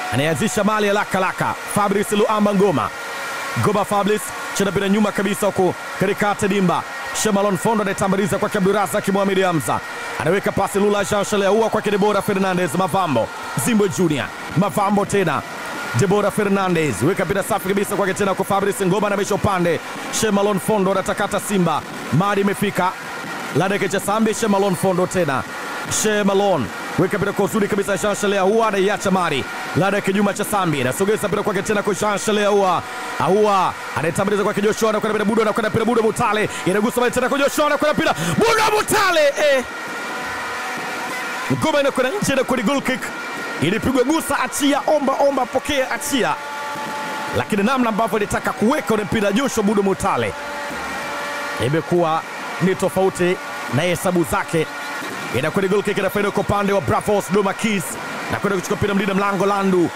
anayeanzisha mali ya lakalaka Fabrice Luamba Ngoma Ngoma Fabrice chena bila nyuma kabisa huku katikati dimba Shemalon Fondo anayetambaliza kwake Abdurazak Mohamed Hamza anaweka pasi Lula Jean Shaleaua kwake Debora Fernandez Mavambo Zimbwe Junior Mavambo tena Debora Fernandez weka pira safi kabisa kwake tena kwa Fabrice Ngoma anamisha upande Shemalon Fondo anatakata Simba madi imefika Ladeke cha Sambi Shemalon Fondo tena Shemalon weka pira kwa uzuri kabisa Jean Shaleaua anaiacha mari Ladeke Juma cha Sambi anasogeza pira kwake tena kwa Jean Shaleaua Aua anaitambuliza kwake Joshua anakwenda pira Budo anakwenda pira Budo Mutale inagusa mali tena kwa Joshua anakwenda pira Budo Mutale eh. Ngoma inakwenda nje na kwenye goal kick ilipigwa gusa, achia, omba omba, pokea, achia, lakini namna ambavyo ilitaka kuweka ule mpira Joshua Budo Mutale imekuwa ni tofauti na hesabu zake. Inakwenda goal kick, inafaida kwa upande wa Bravos Doma Keys na kwenda kuchukua mpira mlinda mlango Landu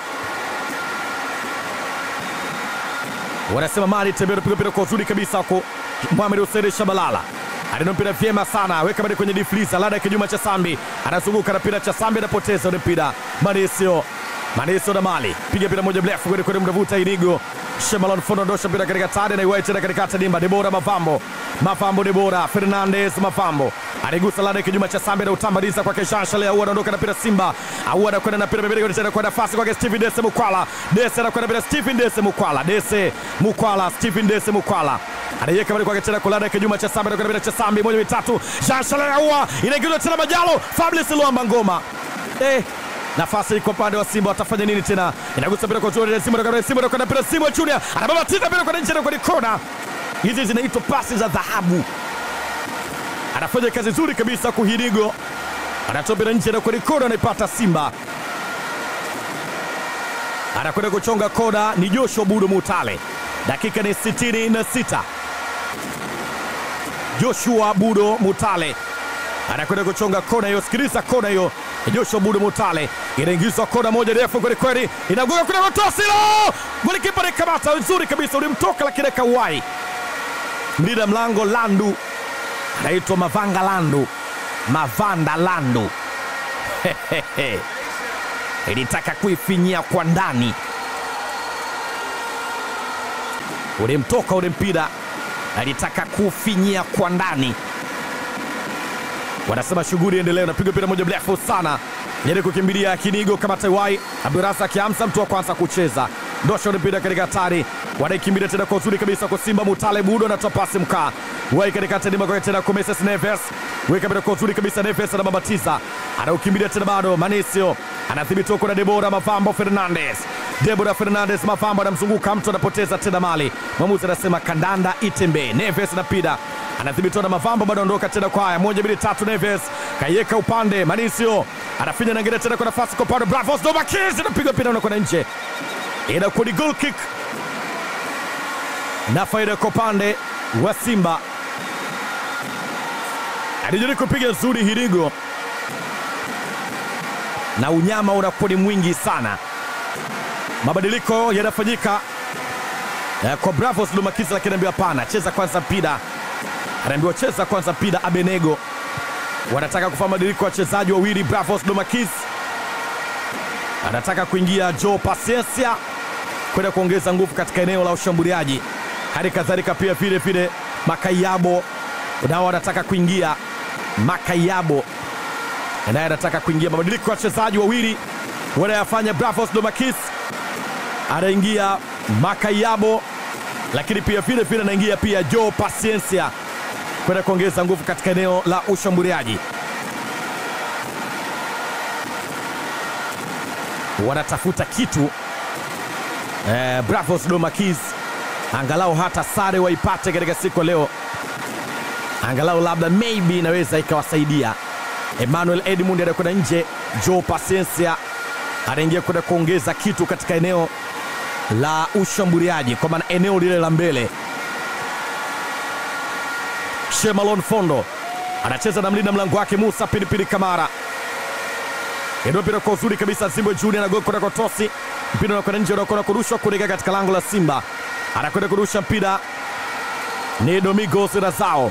wanasema mali tembea, piga mpira kwa uzuri kabisa huko. Mohamed Hussein Shabalala alina mpira vyema sana, weka bali kwenye difliza lada kijuma cha Sambi, anazunguka na mpira cha Sambi, anapoteza ule mpira Manisio Manisio na mali piga mpira moja mrefu kwenda kwenye mnavuta Inigo Shemalon Fondo ndosha mpira katika tade na iwae tena katika dimba Debora Mavambo Mavambo Debora Fernandez Mavambo aligusa lada kijuma cha Sambi na utambaliza kwake Shashale au anaondoka na mpira Simba au anakwenda na mpira mbele tena kwa nafasi kwake Stephen Dese Mukwala Dese anakwenda mpira Stephen Dese Mukwala Dese Mukwala Stephen Dese Mukwala anaiweka bali kwake tena kulada kijuma cha Sambi anakwenda mpira cha Sambi moja mitatu Shashale au inaingizwa tena Majalo Fabrice Luamba Ngoma eh nafasi iko upande wa Simba, watafanya nini tena? Inagusa mpira kwa Junior Simba, anakwenda Simba, anakwenda mpira Simba Junior, anababatiza mpira kwa nje na kwenye kona. Hizi zinaitwa pasi za dhahabu. Anafanya kazi nzuri kabisa kuhirigo, anatoa mpira nje na kwenye kona, anaipata Simba, anakwenda kuchonga kona. Ni Joshua Budo Mutale, dakika ni sitini na sita. Joshua Budo Mutale anakwenda kuchonga kona hiyo. Sikiliza kona hiyo, Joshua Budo Mutale inaingizwa kona moja refu kweli kweli, inagonga kuna Rotosilo, golikipa anakamata nzuri kabisa, ulimtoka lakini akauwai. Mlinda mlango Landu anaitwa Mavanga Landu, Mavanda Landu ilitaka kuifinyia kwa ndani, ulimtoka ule mpira, alitaka kufinyia kwa ndani wanasema shughuli endelee. Unapiga mpira moja mrefu sana ili kukimbilia Kinigo kama Taiwai Abdurasa akiamsa mtu wa kwanza kucheza ndosha mpira katika hatari, wanaikimbilia tena kwa uzuri kabisa kwa Simba. Mutale Budo anatoa pasi mkaa wai katika tadima kwa tena kwa Moses Neves, weka mpira kwa uzuri kabisa. Neves anababatiza anaukimbilia tena, bado Manisio anadhibiti huko na Debora Mavambo Fernandez Debora Fernandez Mavambo anamzunguka mtu, anapoteza tena mali. Mwamuzi anasema kandanda itembe. Neves anapida anadhibitiwa na Mavambo, bado ondoka tena kwa haya moja mbili tatu. Neves kaiweka upande, Manisio anafinya nangine tena kwa nafasi kwa upande, Bravos Domakis anapiga mpira unakwenda nje, inakuwa ni goal kick na faida kwa upande wa Simba. Alijaribu kupiga nzuri Hirigo na unyama unakuwa ni mwingi sana. Mabadiliko yanafanyika eh, kwa Bravos Lumakis, lakini anaambiwa hapana, cheza kwanza mpira. Anaambiwa cheza kwanza mpira. Abenego wanataka kufanya mabadiliko, wachezaji wawili. Bravos Lumakis anataka kuingia Joe Paciencia kwenda kuongeza nguvu katika eneo la ushambuliaji, hali kadhalika pia vile vile Makayabo nao wanataka kuingia. Makayabo naye anataka kuingia. Mabadiliko ya wachezaji wawili wanayafanya Bravos Domakis, anaingia Makayabo, lakini pia vile vile anaingia pia Joe Paciencia kwenda kuongeza nguvu katika eneo la ushambuliaji. Wanatafuta kitu eh, Bravos Domakis, angalau hata sare waipate katika siku ya leo, angalau labda maybe inaweza ikawasaidia. Emmanuel Edmund anakwenda nje, Joe Paciencia anaingia kwenda kuongeza kitu katika eneo la ushambuliaji, kwa maana eneo lile la mbele. Shemalon Fondo anacheza na mlinda mlango wake Musa Pilipili Kamara, ndio mpira kwa uzuri kabisa. Zimbwe Junior anagoka kwenda kwa tosi, mpira unakwenda nje, unakwenda kurushwa kuelekea katika lango la Simba. Anakwenda kurusha mpira ni Domingos Razao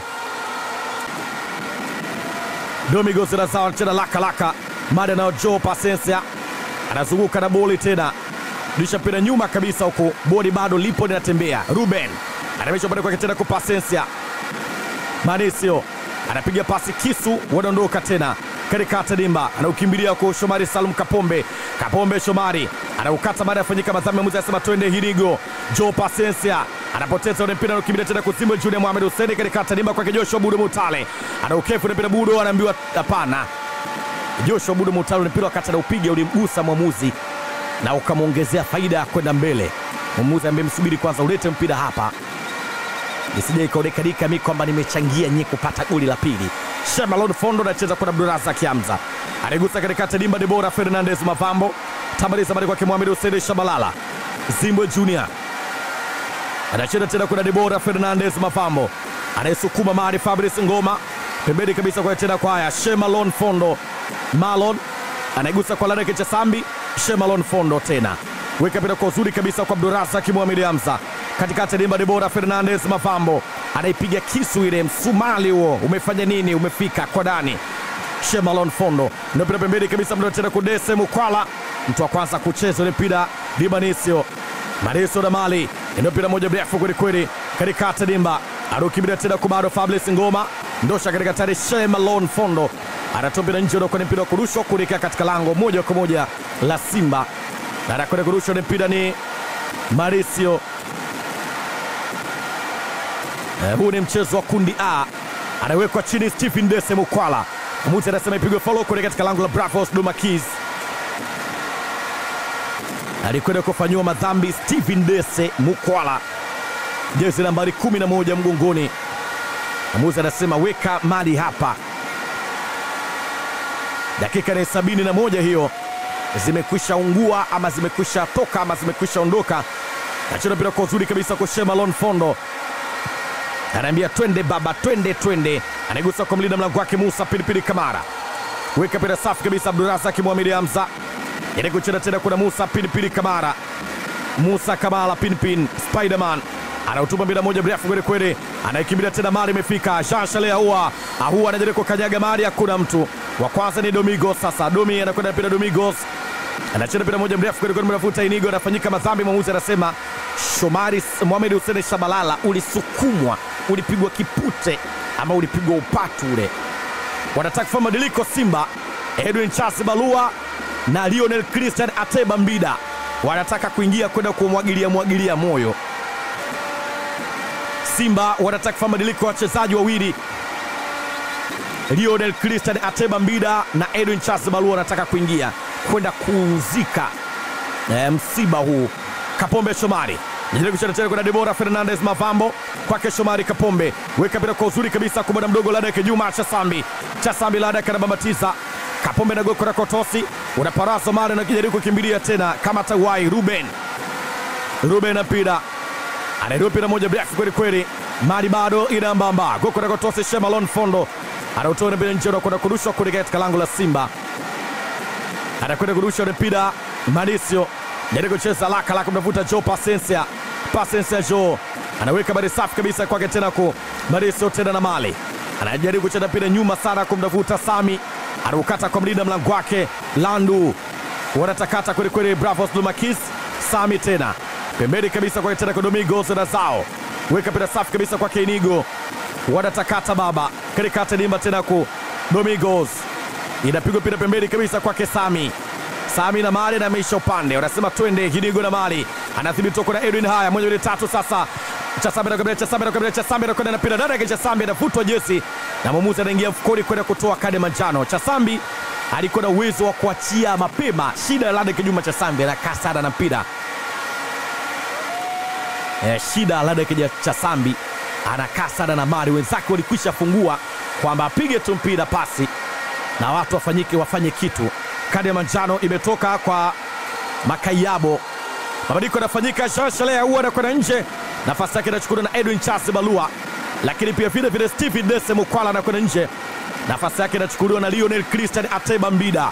Domingos Razao anacheza laka laka mada nao Joe Paciencia anazunguka na boli tena, disha mpira nyuma kabisa, huku bodi bado lipo linatembea. Ruben anamisha upande kwake tena kupasensia Manisio anapiga pasi kisu, wanaondoka tena katikati dimba, anaukimbilia kwa Shomari Salum Kapombe. Kapombe Shomari anaukata baada ya kufanyika madhambi, mwamuzi anasema twende Hirigo. Jo Pasensia anapoteza ule mpira, anakimbilia tena kusimba Junior Mohamed Hussein katikati dimba kwake Joshua Budo Mutale, anaukefu ule mpira, Budo anaambiwa hapana. Joshua Budo Mutale ule mpira wakati anaupiga ulimgusa mwamuzi na ukamwongezea faida ya kwenda mbele. Mwamuzi ambaye msubiri kwanza, ulete mpira hapa isije ikaonekanika mi kwamba nimechangia nyie kupata goli la pili. Shemalon Fondo anacheza kwa Abdurazak Hamza, anaigusa katikati dimba. Debora Fernandez Mavambo tamaliza bali kwake Mohamed Hussein Shabalala. Zimbwe Junior anacheza tena kuna Debora Fernandez Mavambo anayesukuma mari Fabrice Ngoma pembeni kabisa kwa tena kwa haya Shemalon Fondo Malon anaigusa kwa Ladeke cha Sambi Shemalon Fondo tena weka pira kwa uzuri kabisa kwa Abdurazak Mohamed Hamza katikati dimba. Debora Fernandez Mavambo anaipiga kisu ile, msumali huo umefanya nini? Umefika kwa ndani. Shemalon Fondo ndio pira pembeni kabisa, mdo tena kudese Mukwala, mtu wa kwanza kucheza ile mpira Dibanisio Marisio na Mali ndio mpira moja mrefu kwelikweli katikati dimba, anaukimbilia tena kwa bado Fabrice Ngoma ndosha katika tari. Shemalon Fondo anatoa mpira nje, unakuwa ni mpira wa kurushwa kuelekea katika lango moja kwa moja la Simba, na anakwenda kurushwa, ni mpira ni Marisio Eh, huu ni mchezo wa kundi A, anawekwa chini Stephen Dese Mukwala. Mwamuzi anasema ipigwe follow kule katika lango la Bravos Dumakis. Alikwenda kufanyiwa madhambi Stephen Dese Mukwala, jezi nambari 11 mgongoni. Mwamuzi anasema weka mali hapa. Dakika ni sabini na moja hiyo zimekwisha ungua ama zimekwisha toka ama zimekwisha ondoka. Nacheza mpira kwa uzuri kabisa kwa Shemalon Fondo anaambia twende baba, twende twende, anaigusa kwa mlinda mlango wake Musa Pilipili Kamara, weka pira safi kabisa. Abdurazaki Muhamedi Hamza ili kucheza tena, kuna Musa Pilipili Kamara, Musa Kamala Pinpin Spiderman anautuma mpira moja mrefu kweli kweli, anaikimbilia tena, mali imefika. Jean Charles Ahua, Ahua anajaribu kukanyaga mali, hakuna mtu wa kwanza ni Domingos. Sasa Domi anakwenda mpira, Domingos anacheza mpira moja mrefu kweli kweli, mnafuta Inigo, anafanyika madhambi. Mwamuzi anasema Shomari Mohamed Hussein Shabalala, ulisukumwa, ulipigwa kipute ama ulipigwa upatu ule. Wanataka kufanya mabadiliko Simba. Edwin Charles Balua na Lionel Christian Ateba Mbida wanataka kuingia kwenda kumwagilia mwagilia moyo. Simba wanataka kufanya mabadiliko ya wachezaji wawili, Lionel Christian Ateba Mbida na Edwin Charles Balua wanataka kuingia kwenda kuuzika e, msiba huu. Kapombe Shomari Nijaribu kucheza tena kuna Debora Fernandez Mavambo kwake Shomari Kapombe, weka mpira kwa uzuri kabisa kwa bwana mdogo Ladeke Juma Chasambi. Chasambi Ladeke anabambatiza Kapombe na goko la Kotosi, unaparaza mara na kijaribu kukimbilia tena kama tawai. Ruben Ruben apida anainua mpira moja mrefu kweli kweli, mali bado ina mbamba. Goko la Kotosi, Shemalon Fondo anautoa mpira nje, unakwenda kurushwa kule katika lango la Simba, anakwenda kurusha mpira Malisio jaribu kucheza laka laka, mnavuta Jo Pasensia Pasensia Jo anaweka bari safi kabisa kwake tena ku Marisio tena na Mali anajaribu kucheza mpira nyuma sana kumdavuta Sami anaukata kwa mlinda mlango wake Landu wanatakata kweli kweli, Bravos Lumakis Sami tena pembeni kabisa kwake tena kwa Domingos na zao weka mpira safi kabisa kwake Inigo wanatakata baba katikati dimba tena ku Domingos inapigwa mpira pembeni kabisa kwake Sami Sami na Mali na ameisha upande, wanasema twende Hinigo na Mali anathibiti kwa na Edwin. Haya, moja mbili tatu, sasa Chasambe na kabila Chasambe na kabila Chasambe na kwenda na pira dada kisha Chasambe anavutwa jezi na mwamuzi anaingia mfukoni kwenda kutoa kadi manjano. Chasambi alikuwa na uwezo wa kuachia mapema, shida ya Lade Kijuma Chasambe anakaa sana na mpira eh, shida Lade Kijuma Chasambi anakaa sana na Mali, wenzake walikwisha fungua kwamba apige tu mpira pasi na watu wafanyike wafanye kitu kadi ya manjano imetoka kwa Makayabo. Mabadiliko yanafanyika, Jean Charles Ahoua anakwenda nje, nafasi yake inachukuliwa na Edwin Charles Balua, lakini pia vile vile Stephen Dese Mukwala anakwenda nje, nafasi yake inachukuliwa na Lionel Christian Ateba Mbida.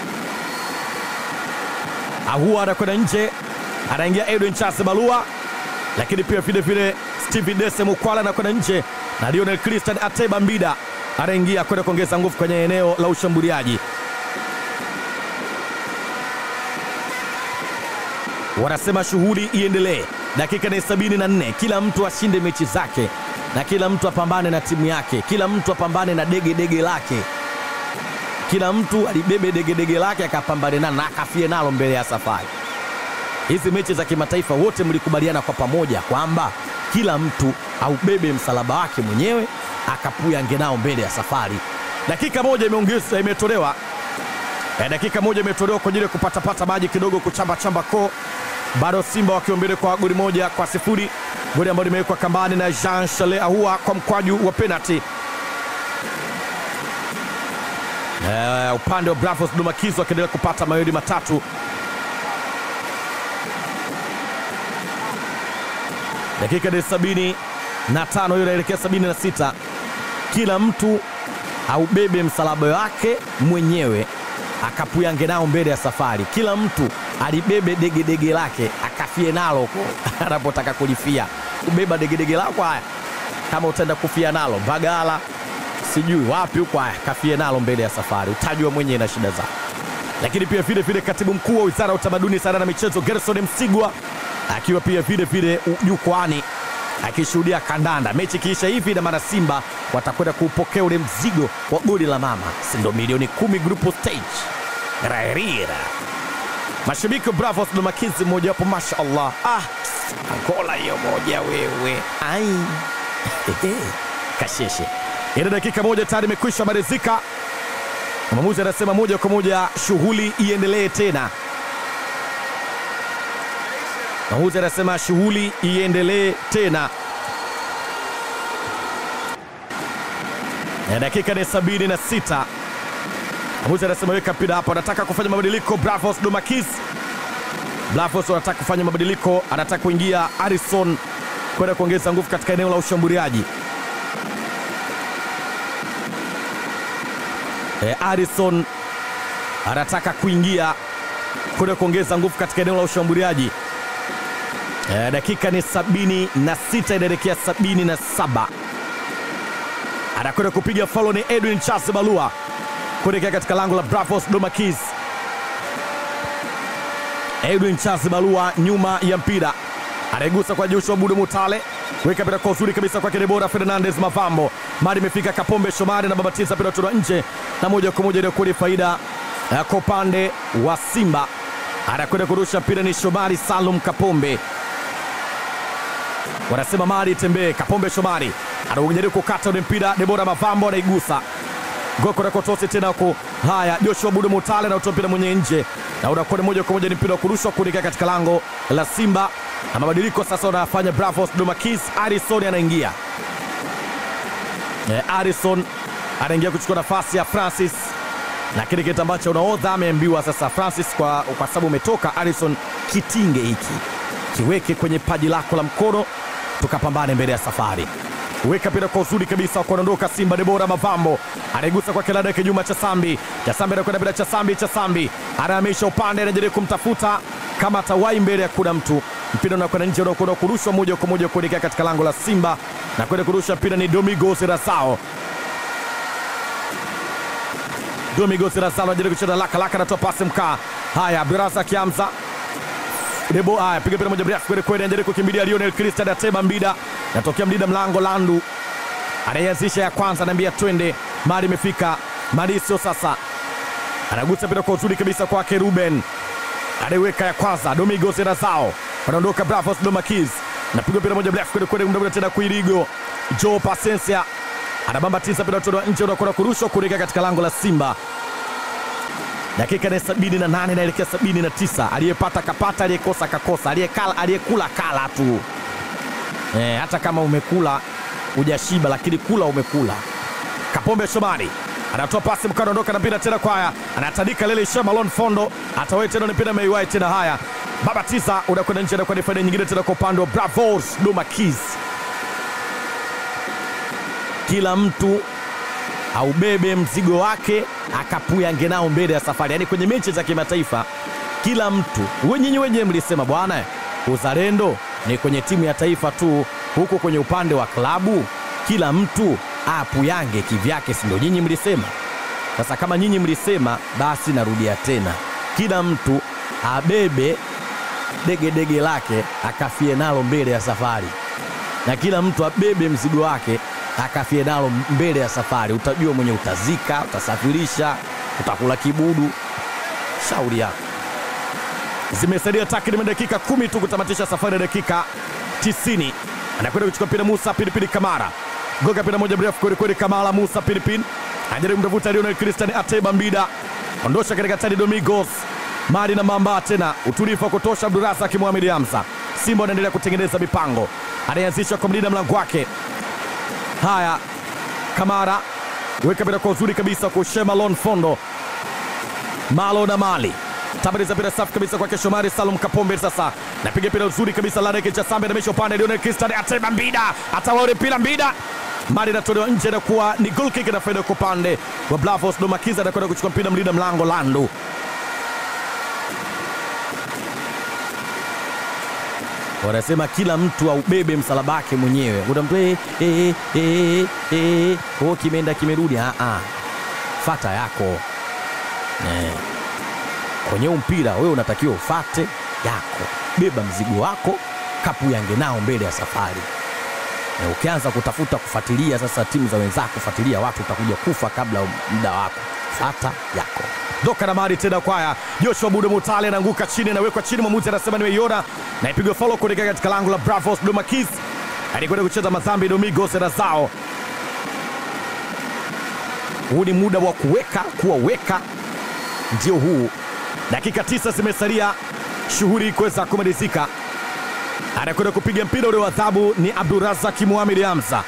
Ahoua anakwenda nje, anaingia Edwin Charles Balua, lakini pia vile vile Stephen Dese Mukwala anakwenda nje na Lionel Christian Ateba Mbida anaingia kwenda kuongeza nguvu kwenye eneo la ushambuliaji. wanasema shughuli iendelee. Dakika ni sabini na nne, kila mtu ashinde mechi zake na kila mtu apambane na timu yake, kila mtu apambane na dege dege lake, kila mtu alibebe dege dege lake akapambane nalo na akafie nalo mbele ya safari. Hizi mechi za kimataifa wote mlikubaliana kwa pamoja kwamba kila mtu aubebe msalaba wake mwenyewe akapuyange nao mbele ya safari. Dakika moja imeongezwa, imetolewa Eh, dakika moja imetolewa kwa ajili ya kupatapata maji kidogo, kuchamba chamba koo. Bado Simba wakiwa mbele kwa goli moja kwa sifuri, goli ambalo limewekwa kambani na Jean Charles Ahua kwa mkwaju wa penalty. Eh, upande wa Bravos Dumakizo akiendelea kupata mawili matatu. Dakika ni sabini na tano hiyo inaelekea sabini na sita. Kila mtu aubebe msalaba wake mwenyewe akapuyange nao mbele ya safari. Kila mtu alibebe degedege lake akafie nalo huko anapotaka kulifia. Kubeba degedege lako, haya, kama utaenda kufia nalo Mbagala, sijui wapi huko, haya, kafie nalo mbele ya safari, utajua mwenyewe na shida zako. Lakini pia vile vile katibu mkuu wa wizara ya utamaduni, sanaa na michezo Gerson Msigwa akiwa pia vile vile jukwani akishuhudia kandanda. Mechi ikiisha hivi, na maana Simba watakwenda kuupokea ule mzigo wa goli la mama, si ndo milioni kumi group stage raerira. Mashabiki wa Bravos Dumakizi mmoja wapo, mashallah, ah, Angola hiyo moja wewe, ai kasheshe. Ile dakika moja tayari imekwisha malizika. Mwamuzi anasema moja kwa moja shughuli iendelee tena. Mwamuzi anasema shughuli iendelee tena. Na dakika ni sabini na sita. Mwamuzi anasema weka mpira hapo, anataka kufanya mabadiliko. Bravos Dumakis, Bravos anataka kufanya mabadiliko, anataka kuingia Harrison kwenda kuongeza nguvu katika eneo la ushambuliaji. E, Harrison anataka kuingia kwenda kuongeza nguvu katika eneo la ushambuliaji. E, dakika ni sabini na sita inaelekea sabini na saba anakwenda kupiga faulo ni Edwin Charles Balua kuelekea katika lango la Bravos Domakis. Edwin Charles Balua nyuma ya mpira anaigusa kwa Joshua Budo Mutale, weka mpira kwa uzuri kabisa kwake Debora Fernandez Mavambo, mari imefika Kapombe Shomari na babatiza mpira kutoka nje, na moja kwa moja inakuwa ni faida eh, kwa upande wa Simba. Anakwenda kurusha mpira ni Shomari Salum Kapombe wanasema mali itembee. Kapombe Shomari anajaribu kukata ule mpira, Debora Mavambo anaigusa goko na kotosi tena huko. Haya, Joshua Budo Mutale na utoa mpira mwenye nje, na unakuwa moja kwa moja ni mpira wa kurushwa kuelekea katika lango la Simba, na mabadiliko sasa wanafanya Bravos Domakis. Harrison anaingia eh, Harrison anaingia kuchukua nafasi ya Francis, na kile kitu ambacho unaodha ameambiwa sasa Francis, kwa, kwa sababu umetoka Harrison, kitinge hiki kiweke kwenye paji lako la mkono tukapambane mbele ya safari. Weka mpira kwa uzuri kabisa, kuondoka Simba. Debora Mavambo anaigusa kwa kilada kinyuma cha Sambi. Cha Sambi anakwenda bila cha Sambi, cha Sambi anahamisha upande, anajaribu kumtafuta kama atawai mbele ya kuna mtu. Mpira unakwenda nje, unakwenda kurushwa moja kwa moja kuelekea katika lango la Simba na kwenda kurusha mpira ni Domingos Rasao. Domingos Rasao anajaribu kucheza laka laka, anatoa pasi mkaa. Haya, Birasa Kiamza Debo haya piga mpira moja mrefu kweli kweli, anajaribu kukimbilia Lionel Christian Ateba Mbida, natokea Mdida mlango Landu anayeanzisha ya kwanza, anaambia twende, mali imefika Marisio sasa anagusa mpira kwa uzuri kabisa kwake Ruben, anaiweka ya kwanza, Domingos Razao wanaondoka Bravos Domakis, napiga mpira moja mrefu kweli kweli, mdomo tena kuirigo Joe Pasensia anabambatiza mpira kutoka nje, unakwenda kurushwa kuelekea katika lango la Simba dakika ni sabini na nane naelekea sabini na tisa aliyepata kapata, aliyekosa kakosa, aliyekala aliyekula kala tu e, hata kama umekula hujashiba, lakini kula umekula. Kapombe Shomari anatoa pasi mkano, ondoka na mpira tena kwaya, anatandika lele isha Malon Fondo atawai tena mpira meiwai tena. Haya, babatiza unakwenda nje, anakuwa ni faida nyingine tena kwa upande wa Bravos Domakis. Kila mtu aubebe mzigo wake akapuyange nao mbele ya safari. Yaani kwenye mechi za kimataifa kila mtu, wenyinyi wenyewe mlisema bwana, uzalendo ni kwenye timu ya taifa tu, huku kwenye upande wa klabu kila mtu apuyange kivyake, si ndio? Nyinyi mlisema. Sasa kama nyinyi mlisema, basi narudia tena, kila mtu abebe dege dege lake akafie nalo mbele ya safari, na kila mtu abebe mzigo wake akafie nalo mbele ya safari. Utajua mwenye utazika, utasafirisha, utakula kibudu, shauri yako. Zimesalia takriban dakika kumi tu kutamatisha safari ya dakika 90. Anakwenda kuchukua mpira Musa Pilipili Kamara, goga mpira moja mrefu kwelikweli. Kamala Musa Pilipili anajaribu kumtafuta Lionel Christian Ateba Mbida, ondosha katika tani Domingos Mari na Mamba tena utulivu wa kutosha. Abdurazak Mohamed Hamza, Simba wanaendelea kutengeneza mipango, anayeanzisha kwa mlinda mlango wake. Haya, Kamara weka mpira kwa uzuri kabisa kwa Shema Lon Fondo, Malo na Mali tabariza mpira safi kabisa kwake Shomari Salum Kapombe. Sasa napiga mpira uzuri kabisa Ladeke cha Sambe namesha upande Lionel Christian Ateba Mbida atawaore mpira Mbida mali inatolewa nje na kuwa ni goal kick na faida kwa upande wa Blavos Domakiza anakwenda kuchukua mpira mlinda mlango Landu wanasema kila mtu aubebe msalaba wake mwenyewe. Kuna mtu eh, eh, eh, eh, oh, kimeenda kimerudi. Ah, ah. Fata yako eh. Kwenye huu mpira wewe unatakiwa ufate yako, beba mzigo wako, kapu yange nao mbele ya safari. Na ukianza kutafuta kufuatilia sasa timu za wenzako, kufuatilia watu, utakuja kufa kabla muda wako. Fata yako doka na mari tena kwaya Joshua Budo Mutale anaanguka chini, anawekwa chini. Mwamuzi anasema nimeiona na ipigwa faulo kuelekea katika lango la Bravos Domakis, alikwenda kucheza madhambi Domingos Razao. Huu ni muda wa kuweka kuwaweka, ndio huu. Dakika tisa zimesalia shughuli kuweza kumalizika. Anakwenda kupiga mpira ule wa adhabu ni Abdurazak Muhamed Hamza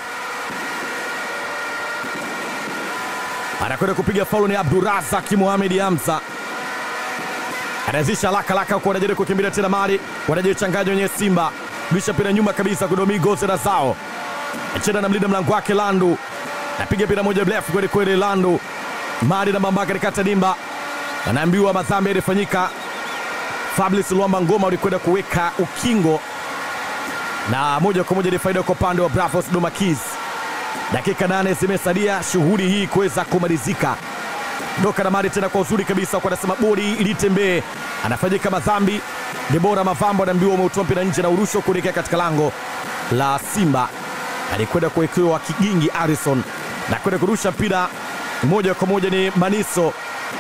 anakwenda kupiga faulu ni Abdurazak Muhamed Hamza, anaanzisha laka laka huko, wanajaribu kukimbilia tena mali, wanajichanganya wenye Simba, bisha mpira nyuma kabisa kudomigos na zao acheza na mlinda mlango wake Landu, napiga mpira moja mrefu kweli kweli, Landu mali na mamba katikati dimba, anaambiwa madhambi yalifanyika. Fabrice Luamba Ngoma ulikwenda kuweka ukingo na moja kwa moja ni faida kwa upande wa Bravos Domakis. Dakika nane zimesalia shughuli hii kuweza kumalizika. Doka na mali tena kwa uzuri kabisa, kwa anasema bodi ilitembee, anafanyika madhambi. Debora Mavambo anaambiwa umeutoa mpira nje na urusho kuelekea katika lango la Simba. Alikwenda kuwekewa kigingi Harrison na kwenda kurusha mpira moja kwa moja ni Maniso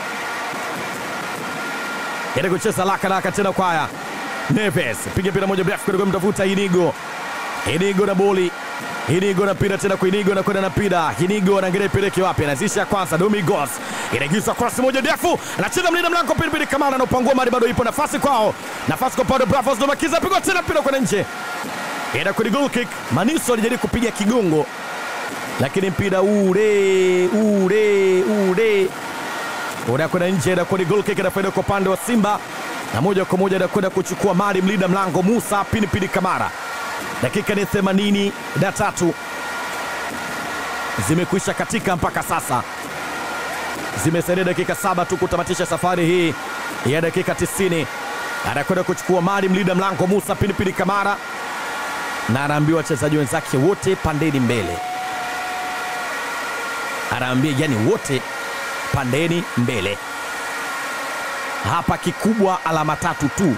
ili kucheza laka laka tena kwaya Neves piga mpira moja mrefu kwenda kumtafuta Inigo. Inigo na boli Inigo na mpira tena kwa Inigo na kwenda na mpira. Inigo anaangalia ipeleke wapi? Anazisha kwanza Domingos. Inaingizwa cross moja ndefu. Anacheza mlinda mlango Pilipili Kamara na upangua mali bado ipo nafasi kwao. Nafasi kwa Paulo Bravos Domakiza pigwa tena mpira kwenda nje. Ina kwenye goal kick. Maniso alijaribu kupiga kigongo. Lakini mpira ule ule ule unakwenda nje na kwenye goal kick na faida kwa upande wa Simba na moja kwa moja anakwenda kuchukua mali mlinda mlango Musa Pilipili Kamara. Dakika ni themanini na tatu zimekwisha katika mpaka sasa, zimesalia dakika saba tu kutamatisha safari hii ya dakika 90. Anakwenda kuchukua mali mlinda mlango Musa Pilipili Kamara, na anaambiwa wachezaji wenzake wote pandeni mbele, anaambia yani wote pandeni mbele. Hapa kikubwa alama tatu tu.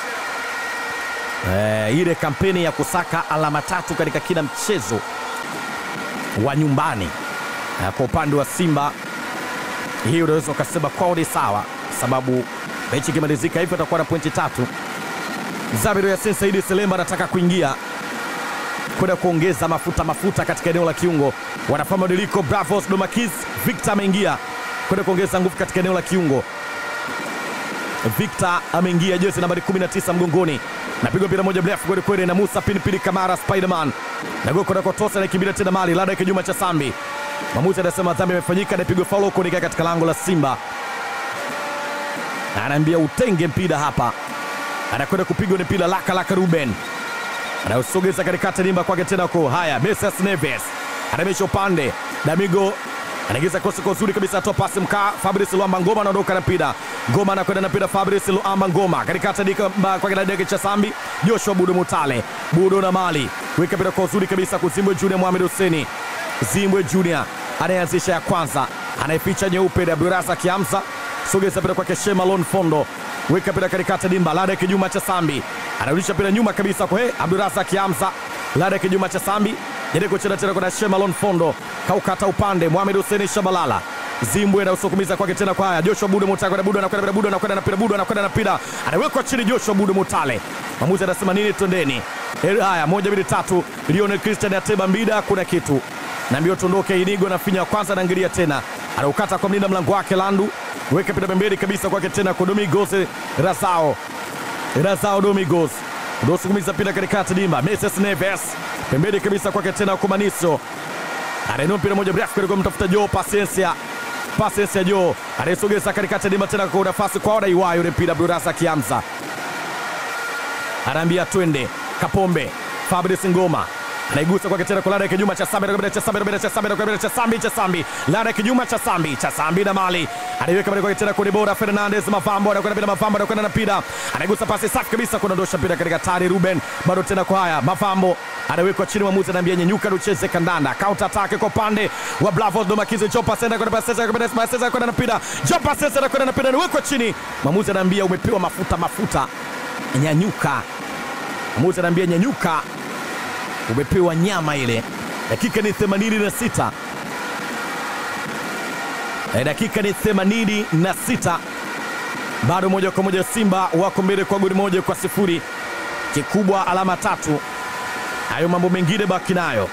E, ile kampeni ya kusaka alama tatu katika kila mchezo wa nyumbani e, kwa upande wa Simba hii unaweza ukasema kwao ni sawa, sababu mechi ikimalizika hivyo atakuwa na pointi tatu. Zabiru Yasin Saidi Selemba anataka kuingia kwenda kuongeza mafuta mafuta katika eneo la kiungo. Wanafanya mabadiliko. Bravos Domakis Victor ameingia kwenda kuongeza nguvu katika eneo la kiungo. Victor ameingia jezi nambari 19 mgongoni, napigwa mpira moja mrefu kweli kweli na Musa Pinipili Kamara Spiderman nagoko nakotosa naikimbilia tena mali lada kijuma cha Sambi. Mwamuzi anasema dhambi imefanyika, napigwa faulo kuelekea katika lango la Simba, anaambia utenge mpira hapa, anakwenda kupigwa ni mpira laka laka. Ruben anausogeza katikati dimba kwake tena ko haya, Mesas Neves anamesha upande Damigo anaingiza kosi kwa uzuri kabisa, atoa pasi mkaa. Fabrice Luamba Ngoma anaondoka na mpira, Ngoma anakwenda na mpira, Fabrice Luamba Ngoma katikati dika kwa kila deke cha Sambi, Joshua Budo Mutale, Budo na Mali weka mpira kwa uzuri kabisa, kuzimbwe Junior Mohamed Huseni, Zimbwe Junior anayeanzisha ya kwanza, anayeficha nyeupe Abdurasa Kiamsa, sogeza mpira kwake Shema Lon Fondo, weka mpira katikati dimba, lada kijuma cha Sambi, anarudisha mpira nyuma kabisa kwa hey, Abdurazak Hamza Lada kijuma cha Sambi jaribu kucheza tena kwa Shemalon Fondo kaukata upande Mohamed Hussein Shabalala Zimbwe na usukumiza kwake tena kwa haya Joshua Budo Mutale Budo anakwenda Budo anakwenda na pira Budo anakwenda na pira anawekwa chini Joshua Budo Mutale mwamuzi anasema nini twendeni haya moja mbili tatu Lionel Christian Ateba Mbida kuna kitu na mbio tuondoke Inigo na finya kwanza anaangalia tena anaukata kwa mlinda mlango wake Landu weka pira pembeni kabisa kwake tena kwa Domingos Razao Razao Domingos unaosukumiza pira katikati dimba Moses Neves pembeni kabisa kwake tena kwa Maniso anainua mpira moja mrefu kuliko mtafuta Joe Pasensia Pasensia Joe anayesogeza katikati dimba tena kwa nafasi kwa Oda Iwayo ule mpira Burasa Kiamza anaambia twende Kapombe Fabrice Ngoma anaigusa kwake tena kwa Lada Kijuma cha Sambi anakwenda cha Sambi anakwenda cha Sambi anakwenda cha Sambi cha Sambi Lada Kijuma cha Sambi cha Sambi na Mali anaiweka mbele kwake tena kwa Debora Fernandez Mavambo anakwenda bila Mavambo anakwenda na mpira anaigusa pasi safi kabisa kuondosha mpira katika tari Ruben bado tena kwa haya Mavambo anawekwa chini, mwamuzi anaambia nyenyuka ucheze kandanda. Counter attack kwa upande wa Bravos Domakizi, Joe Pasenda kwenda Pasenda kwenda Pasenda kwenda na mpira, Joe Pasenda anakwenda na mpira, anawekwa chini, mwamuzi anaambia umepewa mafuta mafuta, nyanyuka. Mwamuzi anaambia nyanyuka, umepewa nyama ile. Dakika ni 86 Eh, dakika ni 86 bado moja kwa moja Simba wako mbele kwa goli moja kwa sifuri. Kikubwa alama tatu, hayo mambo mengine baki nayo.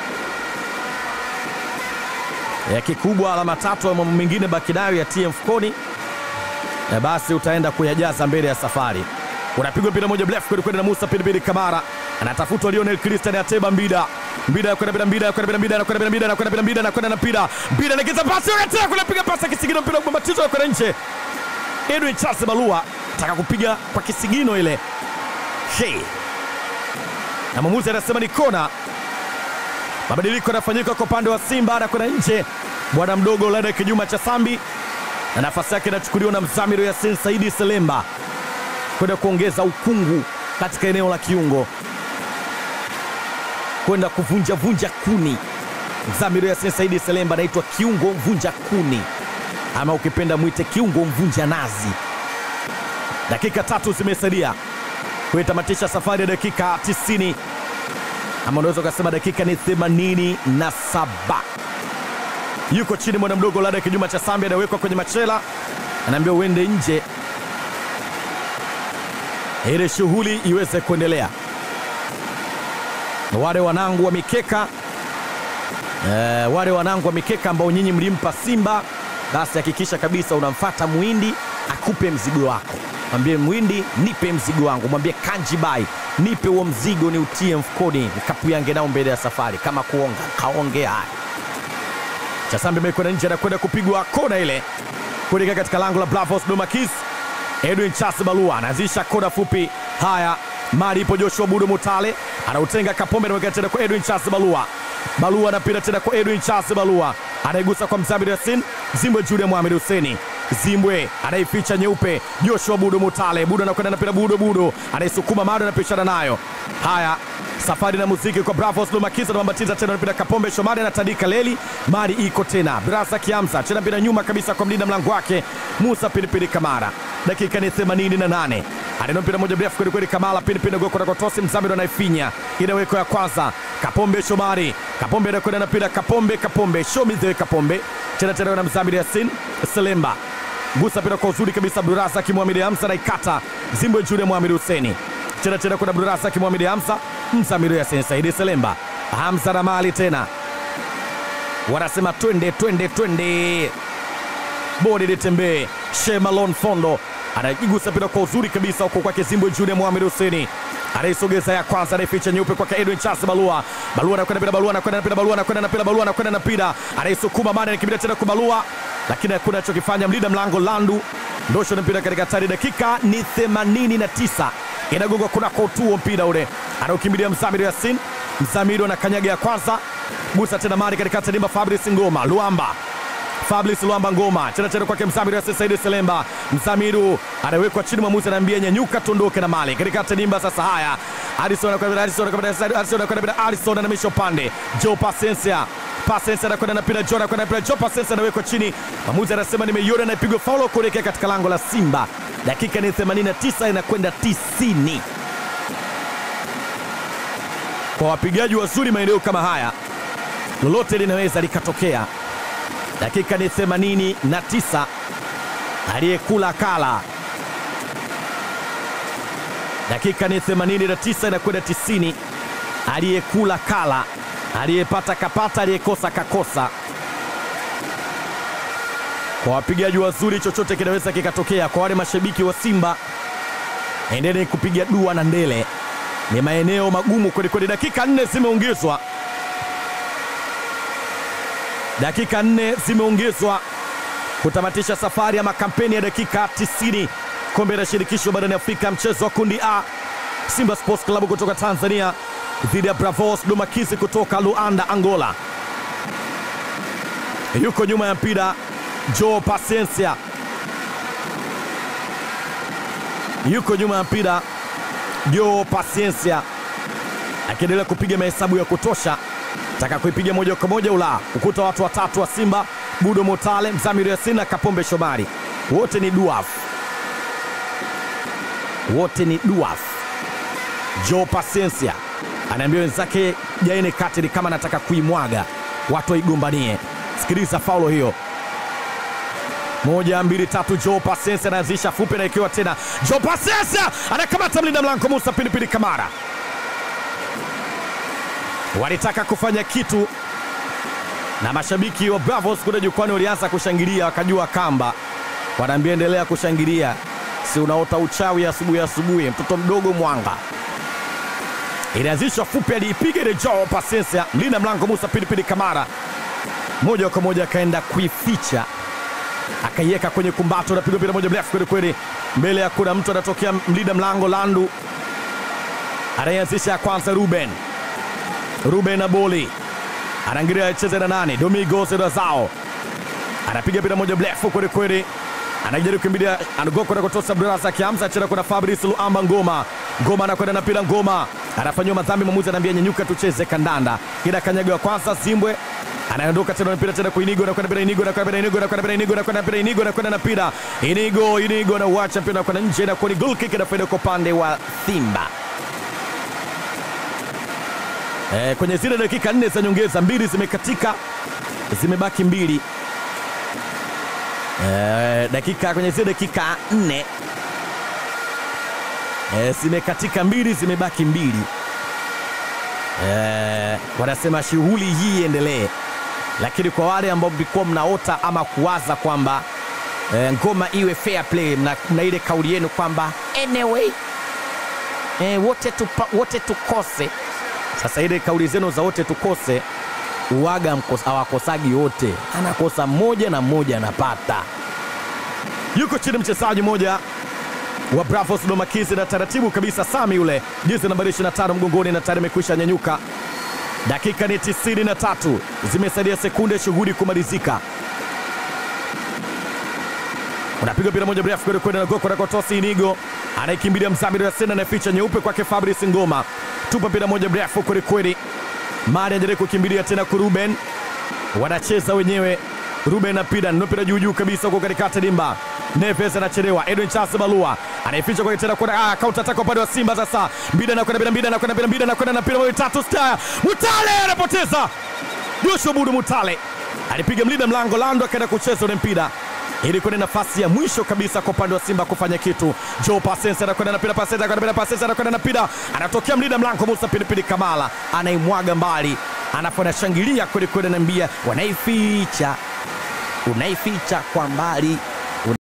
Ya kikubwa alama tatu, hayo mambo mengine baki nayo ya TM Mfukoni, na basi utaenda kuyajaza mbele ya safari. Unapigwa mpira moja mrefu kweli kweli na Musa Pilipili Kamara, anatafutwa Lionel Christian Ateba Mbida Mbida kwenda bila Mbida kwenda bila Mbida anakwenda bila Mbida anakwenda bila Mbida anakwenda na mpira Mbida anaingiza pasi akatia kule piga pasi kisigino mpira kubambatizo kwenda nje. Edwin Charles Balua taka kupiga kwa kisigino ile. Hey. Na mwamuzi anasema ni kona. Mabadiliko yanafanyika kwa upande wa Simba anakwenda nje. Bwana mdogo Lada Kijuma cha Sambi na nafasi yake inachukuliwa na Mzamiru Yasin Saidi Selemba kwenda kuongeza ukungu katika eneo la kiungo kwenda kuvunja vunja kuni. Mzamiru Yasin Saidi Selemba anaitwa kiungo mvunja kuni, ama ukipenda mwite kiungo mvunja nazi. Dakika tatu zimesalia kuitamatisha safari ya dakika 90 ama unaweza ukasema dakika ni 87. Yuko chini mwana mdogo Lada Kijuma cha Sambi, anawekwa kwenye machela, anaambia uende nje ili shughuli iweze kuendelea. Wale wanangu wa mikeka eh, wale wanangu wa mikeka ambao nyinyi mlimpa Simba, basi hakikisha kabisa unamfata Muhindi akupe mzigo wako. Mwambie Muhindi, nipe mzigo wangu. Mwambie Kanji Bai, nipe huo mzigo ni utie mfukoni, nikapuyange nao mbele ya safari. Kama kuonga kaongea. Haya, Chasambi amekwenda nje, anakwenda kupigwa kona ile kuelekea katika lango la Bravos Domakis. Edwin Charles Balua anaanzisha kona fupi. Haya, mali ipo Joshua Budo Mutale anautenga Kapombe, anaweka tena kwa Edwin Charles Balua. Balua anapita tena kwa Edwin Charles Balua, anaigusa kwa Mzabiri Yasin Zimbwe, Julia Mohamed Huseni Zimbwe anaificha nyeupe, Joshua Budo Mutale. Budo anakwenda napira, Budo Budo anaisukuma Mado, anapishana nayo. Haya, safari na muziki kwa Bravos Lumakiza anabambatiza tena, anapita Kapombe Shomari anatandika leli, mali iko tena Brasa Kiamza tena mpira nyuma kabisa kwa mlinda mlango wake Musa Pilipili Kamara. Dakika ni 88 aneno mpira moja mrefu kweli kweli, Kamala Pilipili goko na kotosi, Mzamiru anaifinya inaweko ya kwanza, Kapombe Shomari, Kapombe anakwenda na mpira, Kapombe Kapombe Shomize Kapombe tena tena na Mzamiru Yasin Selemba gusa mpira kwa uzuri kabisa, Abdurazak Muhamedi Hamza naikata Zimbwe Julia Muhamedi Huseni tena tena kuna Abdurazak Muhamedi Hamza Mzamiru Yasin Saidi Selemba Hamza na mali tena, wanasema twende twende twende, bodi litembee. Shemalon Fondo anaigusa mpira kwa uzuri kabisa huko kwake Zimbwe Julia Muhamedi Huseni anaisogeza ya kwanza, anaificha nyeupe kwake Edwin Charles Balua. Balua anakwenda bila Balua anakwenda na pira Balua anakwenda na pira Balua anakwenda na pira anaisukuma mane anakimbia tena kwa Balua, lakini hakuna anachokifanya mlinda mlango Landu ndosho na mpira katika hatari. Dakika ni 89 inagonga kunako utuo mpira ule anaukimbilia Mzamiru Yasin. Mzamiru anakanyaga ya kwanza, gusa tena mali katika tadimba Fabrice Ngoma Luamba Fabrice Luamba Ngoma tena tena kwake Mzamiru Yasin Saidi Selemba. Mzamiru anawekwa chini, mwamuzi anaambia nyanyuka, tuondoke na mali katika tadimba. Sasa haya, Alison anakwenda Alison anakwenda Alison anakwenda Alison anamisha upande Joe Pasensia Pasensia anakwenda na pira Joe anakwenda na pira Joe Pasensia anawekwa chini, mwamuzi anasema nimeiona na ipigwa faulo kuelekea katika lango la Simba. Dakika ni 89 inakwenda 90. kwa wapigaji wazuri maeneo kama haya, lolote linaweza likatokea. Dakika ni 89, aliyekula kala. Dakika ni 89 inakwenda 90, aliyekula kala, aliyepata kapata, aliyekosa kakosa. Kwa wapigaji wazuri, chochote kinaweza kikatokea. Kwa wale mashabiki wa Simba, endeni kupiga dua na ndele, ni maeneo magumu kwelikweli. Dakika nne zimeongezwa, dakika nne zimeongezwa kutamatisha safari ama kampeni ya dakika 90 kombe la shirikisho barani Afrika, mchezo wa kundi A, Simba Sports Club kutoka Tanzania dhidi ya Bravos Domakizi kutoka Luanda, Angola. Yuko nyuma ya mpira Joe Paciencia, yuko nyuma ya mpira Joe Paciencia akiendelea kupiga mahesabu ya kutosha, taka kuipiga moja kwa moja ula ukuta. Watu watatu wa Simba, Budo Motale, Mzamiru Yasin na Kapombe Shomari, wote ni duaf, wote ni duaf. Joe Paciencia anaambia wenzake jaene kati, ni kama anataka kuimwaga watu waigombanie. Sikiliza faulo hiyo moja mbili tatu. Joe Paciencia anaanzisha fupi na ikiwa tena Joe Paciencia anakamata mlinda mlango Musa Pilipili Kamara. Walitaka kufanya kitu na mashabiki wa Bravos kule jukwani walianza kushangilia, wakajua kamba, wanaambia endelea kushangilia, si unaota uchawi asubuhi asubuhi, mtoto mdogo mwanga. Ilianzishwa fupi, aliipiga ile Joe Paciencia, mlinda mlango Musa Pilipili Kamara moja kwa moja akaenda kuificha akaiweka kwenye kumbato, napigwa mpira moja mrefu kweli kweli, mbele ya kuna mtu anatokea, mlinda mlango Landu anayeanzisha ya kwanza, Ruben Ruben Aboli anaangalia acheze na nani, Domingos Razao anapiga mpira moja mrefu kweli kweli, anajaribu kukimbilia, anagoka na kutosa brasa kiamza chena, kuna Fabrice Luamba Ngoma Ngoma anakwenda na mpira Ngoma anafanyiwa madhambi, mwamuzi anaambia nyanyuka, tucheze kandanda. Kila kanyaga wa kwanza Zimbwe anaondoka tena mpira tena kwa Inigo na kwenda mpira Inigo na kwenda mpira Inigo na kwenda mpira Inigo na kwenda mpira Inigo na kwenda na mpira Inigo Inigo na uacha mpira kwenda nje na kwa ni goal kick na faida kwa upande wa Simba. Eh, kwenye zile dakika nne za nyongeza mbili zimekatika, zimebaki mbili. Eh, dakika kwenye zile dakika nne eh, zimekatika mbili, zimebaki mbili. Eh, wanasema shughuli hii iendelee, lakini kwa wale ambao mlikuwa mnaota ama kuwaza kwamba eh, ngoma iwe fair play, mna, mna ile kauli yenu kwamba anyway eh, wote, tupa, wote tukose. Sasa ile kauli zenu za wote tukose uwaga hawakosagi wote, anakosa mmoja na mmoja anapata. Yuko chini mchezaji mmoja wa Bravos Domakizi na taratibu kabisa Sami yule jezi nambari 25 mgongoni na tayari amekwisha nyanyuka. Dakika ni 93 zimesalia sekunde shughuli kumalizika. Unapiga mpira moja mrefu kwenda kwenda na goko na Tosi Inigo anaikimbilia Mzamiru ya Sena na ficha nyeupe kwake Fabrice Ngoma. Tupa mpira moja mrefu kweli kweli. Mari anajaribu kukimbilia tena kwa Ruben. Wanacheza wenyewe. Ruben na mpira ndio mpira juu juu kabisa huko katikati dimba. Neves anachelewa. Edwin Charles Balua anaificha kwa tena kwa ah, counter attack upande wa Simba sasa. Mbida na kwenda mbida na kwenda mbida mbida na kwenda na mpira moja tatu star. Mutale anapoteza. Joshua Budu Mutale alipiga mlinda mlango Lando akaenda kucheza ule mpira ili kwenye nafasi ya mwisho kabisa kwa upande wa Simba kufanya kitu. Joe Pasense anakwenda na mpira, Pasense anakwenda na mpira, Pasense anakwenda na mpira, anatokea mlinda mlango Musa Pilipili Kamala anaimwaga mbali, anapo anashangilia kweli kweli, anaambia wanaificha, unaificha kwa mbali